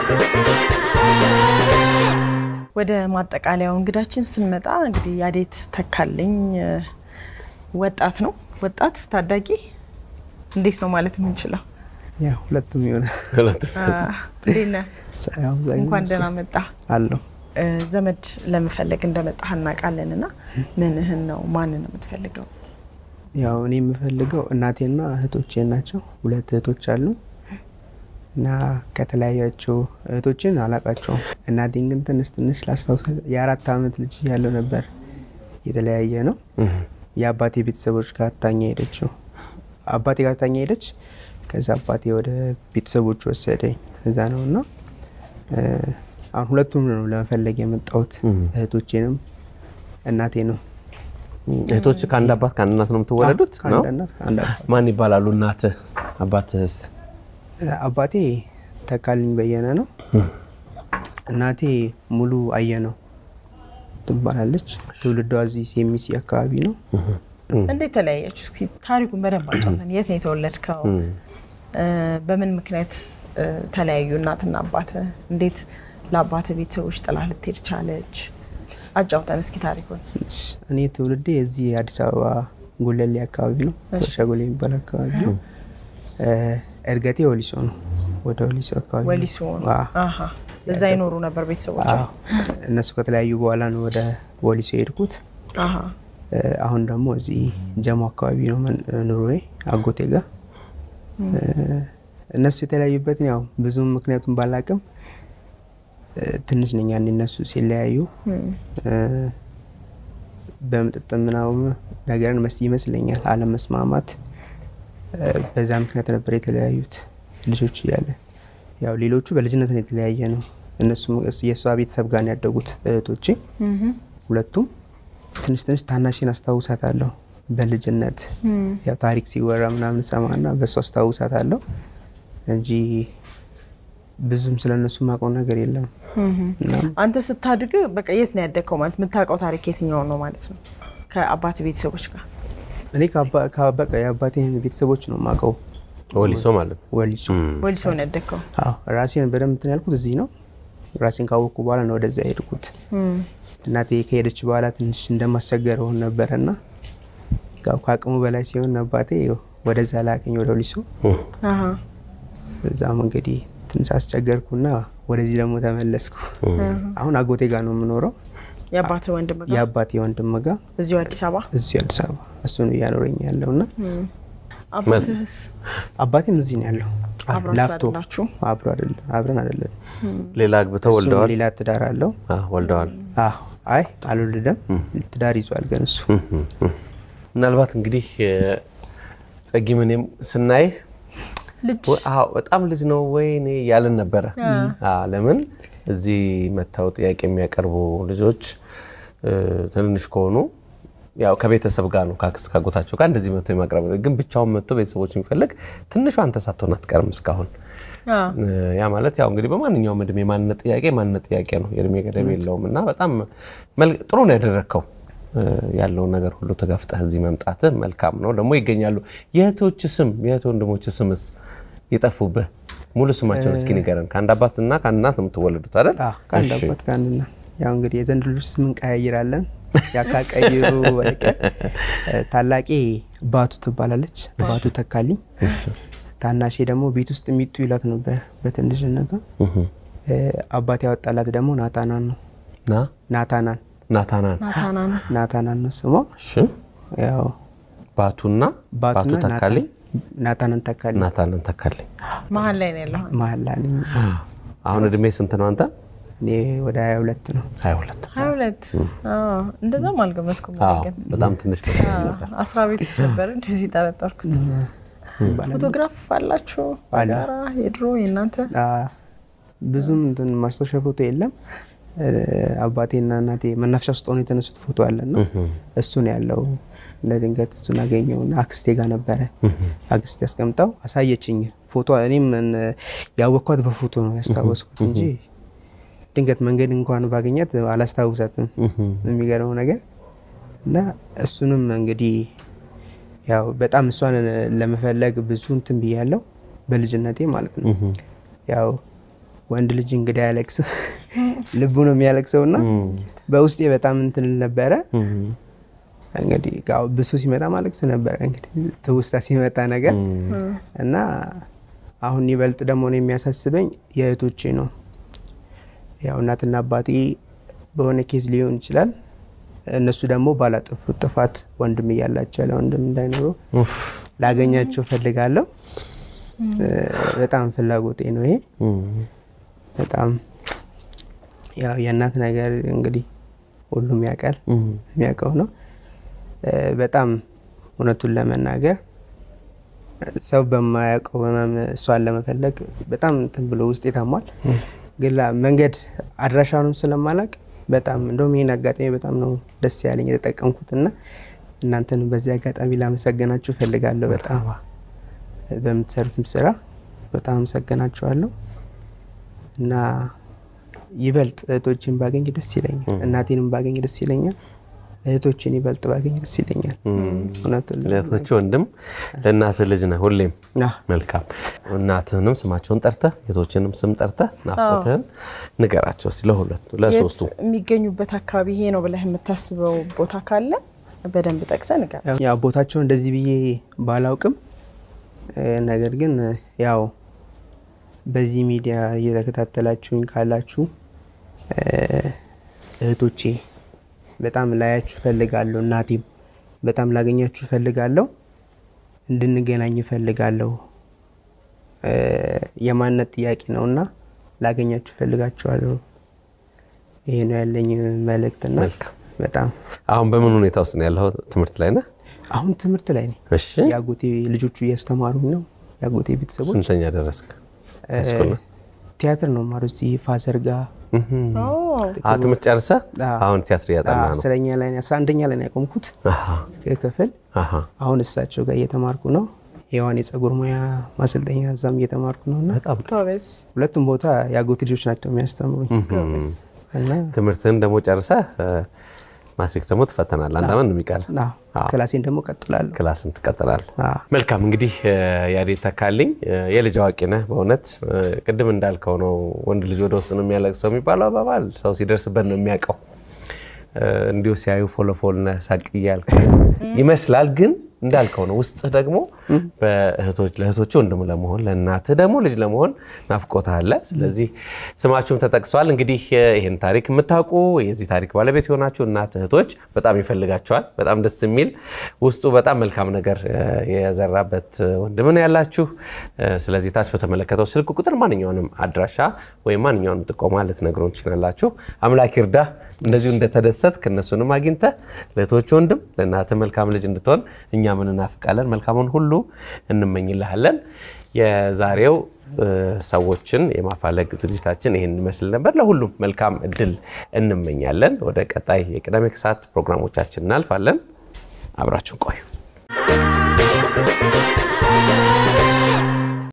ወደ ማጠቃለያው እንግዳችን ስንመጣ እንግዲህ ያዴት ተካልኝ ወጣት ነው። ወጣት ታዳጊ እንዴት ነው ማለት የምንችለው? ያው ሁለቱም የሆነ እንዴት ነህ? እንኳን ደህና መጣ አለው ዘመድ ለመፈለግ እንደመጣህ እናውቃለን። እና ምንህን ነው ማንን ነው የምትፈልገው? ያው እኔ የምፈልገው እናቴና እህቶቼ ናቸው። ሁለት እህቶች አሉ እና ከተለያያቸው እህቶችን አላቃቸውም። እናቴን ግን ትንሽ ትንሽ ላስታውሳ የአራት ዓመት ልጅ ያለው ነበር የተለያየ ነው። የአባቴ ቤተሰቦች ጋር ታኛ ሄደችው። አባቴ ጋር ታኛ ሄደች። ከዛ አባቴ ወደ ቤተሰቦች ወሰደኝ። እዛ ነው እና አሁን ሁለቱም ነው ለመፈለግ የመጣሁት እህቶቼንም እናቴ ነው። እህቶች ከአንድ አባት ከአንድ እናት ነው የምትወለዱት? ነው ከአንድ እናት ከአንድ አባት። ማን ይባላሉ? እናትህ አባትህስ? አባቴ ተካልኝ በየነ ነው። እናቴ ሙሉ አየ ነው ትባላለች። ትውልዷ እዚህ ሴሚሲ አካባቢ ነው። እንዴት ተለያያችሁ? እስኪ ታሪኩን በደንብ አጫውተን። የት ነው የተወለድከው? በምን ምክንያት ተለያዩ እናትና አባትህ? እንዴት ለአባትህ ቤተሰቦች ጥላ ልትሄድ ቻለች? አጫውተን እስኪ ታሪኩን። እኔ ትውልዴ እዚህ አዲስ አበባ ጉለሌ አካባቢ ነው። ሸጎሌ የሚባል አካባቢ ነው። እድገቴ ወሊሶ ነው። ወደ ወሊሶ አካባቢ ነው። ወሊሶ ነው። አዎ። አሃ። እዛ ይኖሩ ነበር ቤተሰቦች? አዎ። እነሱ ከተለያዩ በኋላ ነው ወደ ወሊሶ የሄድኩት። አሃ። አሁን ደግሞ እዚህ ጀሞ አካባቢ ነው መን- ኑሮዬ አጎቴ ጋር። እነሱ የተለያዩበትን ያው ብዙም ምክንያቱም ባላቅም ትንሽ ነኝ ያኔ እነሱ ሲለያዩ በመጠጥ ምናምን ነገርን መስ ይመስለኛል አለመስማማት በዛ ምክንያት ነበር የተለያዩት ልጆች እያለ ያው ሌሎቹ በልጅነት ነው የተለያየ ነው። እነሱም የእሷ ቤተሰብ ጋር ነው ያደጉት እህቶቼ ሁለቱም። ትንሽ ትንሽ ታናሽን አስታውሳታለሁ በልጅነት ያው ታሪክ ሲወራ ምናምን ሰማና በእሱ አስታውሳታለሁ እንጂ ብዙም ስለ እነሱ የማውቀው ነገር የለም። እና አንተ ስታድግ በቃ የት ነው ያደግከው? ማለት የምታውቀው ታሪክ የትኛውን ነው ማለት ነው? ከአባት ቤተሰቦች ጋር እኔ ከአባ- ከበቃ የአባቴን ቤተሰቦች ነው የማውቀው ወሊሶ ማለት ነው። ወሊሶ። ወሊሶ ነው ያደግከው? አዎ ራሴን በደንብ እንትን ያልኩት እዚህ ነው። ራሴን ካወቅኩ በኋላ ነው ወደዛ የሄድኩት። እናቴ ከሄደች በኋላ ትንሽ እንደማስቸገር ሆን ነበረ እና ያው ከአቅሙ በላይ ሲሆን አባቴ ወደዛ ላከኝ ወደ ወሊሶ። አሃ። በዛም እንግዲህ ትንሽ አስቸገርኩና ወደዚህ ደግሞ ተመለስኩ። አሁን አጎቴ ጋር ነው የምኖረው። የአባትህ ወንድም ጋር የአባቴ ወንድም ጋር እዚሁ አዲስ አበባ? እዚህ አዲስ አበባ እሱ ነው እያኖረኝ ያለው እና አባትህስ አባቴም እዚህ ነው ያለው። አብራችሁ ላፍቶ አይደላችሁ? አብሮ አይደለም አብረን አይደለም። ሌላ አግብተው እሱም ወልደዋል? ሌላ ትዳር አለው። አዎ፣ ወልደዋል። አዎ አይ አልወለደም። ትዳር ይዟል ግን እሱ ምናልባት እንግዲህ ጸጊ ምንም ስናይህ ልጅ ወ- አዎ፣ በጣም ልጅ ነው ወይ እኔ ያልን ነበረ። አዎ፣ ለምን እዚህ መጥተው ጥያቄ የሚያቀርቡ ልጆች እ፣ ትንንሽ ከሆኑ ያው ከቤተሰብ ጋር ነው ከአክስት ካጎታቸው ጋር እንደዚህ መጥቶ የማቅረብ ግን ብቻውን መጥቶ ቤተሰቦች የሚፈልግ ትንሿ አንተ ሳትሆን አትቀርም እስካሁን። አ፣ እ፣ ያ ማለት ያው እንግዲህ በማንኛውም እድሜ የማንነት ጥያቄ የማንነት ጥያቄ ነው፣ የእድሜ ገደብ የለውም እና በጣም መል- ጥሩ ነው ያደረግከው። እ፣ ያለውን ነገር ሁሉ ተጋፍጠህ እዚህ መምጣትህ መልካም ነው። ደግሞ ይገኛሉ። የእህቶች ስም የእህት ወንድሞች ስምስ የጠፉብህ ሙሉ ስማቸውን እስኪ ንገረን። ከአንድ አባትና ከአንድ እናት ነው የምትወለዱት አይደል? አዎ ከአንድ እሺ። አባት ከአንድ እናት። ያው እንግዲህ የዘንድ ልጆች ስም እንቀያይራለን። ያካቀይሩ በቀር ታላቄ ባቱ ትባላለች። ባቱ ተካልኝ። ታናሼ ደግሞ ቤት ውስጥ የሚጡ ይላት ነበር በትንሽነቷ። አባት ያወጣላት ደግሞ ናታናን ነው። ና ናታናን ናታናን ናታና ነው። ናታናን ነው ስሟ። እሺ። ያው ባቱና ባቱ ባቱና ተካልኝ ናታናን ተካልኝ ናታንን ተካልኝ። መሀል ላይ ነው ያለው። መሀል ላይ ነኝ። አሁን እድሜ ስንት ነው አንተ? እኔ ወደ ሀያ ሁለት ነው። ሀያ ሁለት ሀያ ሁለት እንደዛም አልገመትኩም። እኔ አዎ፣ ግን በጣም ትንሽ መሰለኝ ነበር። አስራ ቤት ውስጥ ነበር እንደዚህ ጠረጠርኩት። ፎቶግራፍ አላችሁ አለ። በጋራ የድሮ የእናንተ? አ- ብዙም እንትን ማስታወሻ ፎቶ የለም። እ፣ አባቴና እናቴ መናፈሻ ውስጥ ሆነው የተነሱት ፎቶ አለና እሱ ነው ያለው። ለድንገት እሱን አገኘውና አክስቴ ጋር ነበረ። አክስቴ ያስቀምጠው አሳየችኝ ፎቶ። እኔም እን- ያወቅኳት በፎቶ ነው ያስታወስኩት እንጂ ድንገት መንገድ እንኳን ባገኛት አላስታውሳትም። የሚገርመው ነገር እና እሱንም እንግዲህ ያው በጣም እሷን ለመፈለግ ብዙ እንትን ብያለሁ በልጅነቴ ማለት ነው። ያው ወንድ ልጅ እንግዲህ አያለቅስ ልቡ ነው የሚያለቅሰው እና በውስጤ በጣም እንትን ነበረ። እንግዲህ ያው ብሶ ሲመጣ ማለቅስ ነበረ እንግዲህ ትውስታ ሲመጣ ነገር እና አሁን ይበልጥ ደግሞ ነው የሚያሳስበኝ የእህቶቼ ነው። ያው እናትና አባቴ በሆነ ኬዝ ሊሆን ይችላል እነሱ ደግሞ ባላጠፉት ጥፋት ወንድም እያላቸው ያለ ወንድም እንዳይኖሩ ላገኛቸው ፈልጋለሁ። በጣም ፍላጎቴ ነው ይሄ። በጣም ያው የእናት ነገር እንግዲህ ሁሉም ያውቃል የሚያውቀው ነው። በጣም እውነቱን ለመናገር ሰው በማያውቀው ህመም እሷን ለመፈለግ በጣም እንትን ብሎ ውስጥ ታሟል። ግን መንገድ አድራሻውንም ስለማላቅ በጣም እንደውም ይህን አጋጣሚ በጣም ነው ደስ ያለኝ የተጠቀምኩት እና እናንተን በዚህ አጋጣሚ ላመሰገናችሁ እፈልጋለሁ። በጣም በምትሰሩትም ስራ በጣም አመሰገናችኋለሁ እና ይበልጥ እህቶችን ባገኝ ደስ ይለኛል። እናቴንም ባገኝ ደስ ይለኛል። እህቶችን ይበልጥ ባገኝ ደስ ይለኛል። እውነቱን ለእህቶች ወንድም ለእናት ልጅ ነህ ሁሌም። መልካም እናትህንም ስማቸውን ጠርተህ የእህቶችንም ስም ጠርተህ ናፍቆትህን ንገራቸው እስኪ ለሁለቱ ለሶስቱ። የት የሚገኙበት አካባቢ ይሄ ነው ብለህ የምታስበው ቦታ ካለ በደንብ ጠቅሰህ ንገር። ያው ቦታቸው እንደዚህ ብዬ ባላውቅም ነገር ግን ያው በዚህ ሚዲያ እየተከታተላችሁኝ ካላችሁ እህቶቼ በጣም ላያችሁ እፈልጋለሁ። እናቴም በጣም ላገኛችሁ እፈልጋለሁ። እንድንገናኝ እፈልጋለሁ። የማንነት ጥያቄ ነውና ላገኛችሁ እፈልጋችኋለሁ። ይሄ ነው ያለኝ መልእክትና በጣም አሁን በምን ሁኔታ ውስጥ ነው ያለው? ትምህርት ላይ ነህ? አሁን ትምህርት ላይ ነኝ። እሺ። የአጎቴ ልጆቹ እያስተማሩኝ ነው። የአጎቴ ቤተሰቦች ስንተኛ ደረስክ? ቲያትር ነው ማሩ እዚህ ፋዘር ጋር ትምህርት ጨርሰህ አሁን ቲያትር እያጠና ነው? አስረኛ ላይ አስራ አንደኛ ላይ ነው ያቆምኩት ክፍል። አሁን እሳቸው ጋር እየተማርኩ ነው። ሔዋን የጸጉር ሙያ ማሰልጠኛ እዛም እየተማርኩ ነው እና ጎበዝ ሁለቱም ቦታ የአጎቴ ልጆች ናቸው የሚያስተምሩኝ ጎበዝ። እና ትምህርትህን ደግሞ ጨርሰህ ማትሪክ ደግሞ ትፈተናለህ። አንድ ዓመት ነው የሚቀር ክላሴን ደግሞ ቀጥላለሁ። ክላስን ትቀጥላለህ። አዎ። መልካም እንግዲህ ያዴት ተካልኝ የልጅ አዋቂ ነህ። በእውነት ቅድም እንዳልከው ነው ወንድ ልጅ ወደ ውስጥ ነው የሚያለቅሰው የሚባለው አባባል ሰው ሲደርስበት ነው የሚያውቀው። እንዲሁ ሲያዩ ፎለፎል ነህ ሳቅ እያልክ ይመስላል ግን እንዳልከው ነው ውስጥህ ደግሞ ለእህቶች ወንድም ለመሆን ለእናትህ ደግሞ ልጅ ለመሆን ናፍቆት አለ። ስለዚህ ስማችሁም ተጠቅሷል። እንግዲህ ይህን ታሪክ የምታውቁ የዚህ ታሪክ ባለቤት የሆናችሁ እናት እህቶች በጣም ይፈልጋቸዋል። በጣም ደስ የሚል ውስጡ በጣም መልካም ነገር የዘራበት ወንድምን ያላችሁ። ስለዚህ ታች በተመለከተው ስልክ ቁጥር ማንኛውንም አድራሻ ወይም ማንኛውንም ጥቆማ ልትነግሩን ትችላላችሁ። አምላክ ይርዳ። እንደዚሁ እንደተደሰት ከእነሱንም አግኝተህ ለእህቶች ወንድም ለእናትህ መልካም ልጅ እንድትሆን እኛም እንናፍቃለን። መልካሙን ሁሉ እንመኝልሃለን። የዛሬው ሰዎችን የማፋለግ ዝግጅታችን ይህን ይመስል ነበር። ለሁሉም መልካም እድል እንመኛለን። ወደ ቀጣይ የቅዳሜ ከሰዓት ፕሮግራሞቻችን እናልፋለን። አብራችን ቆዩ።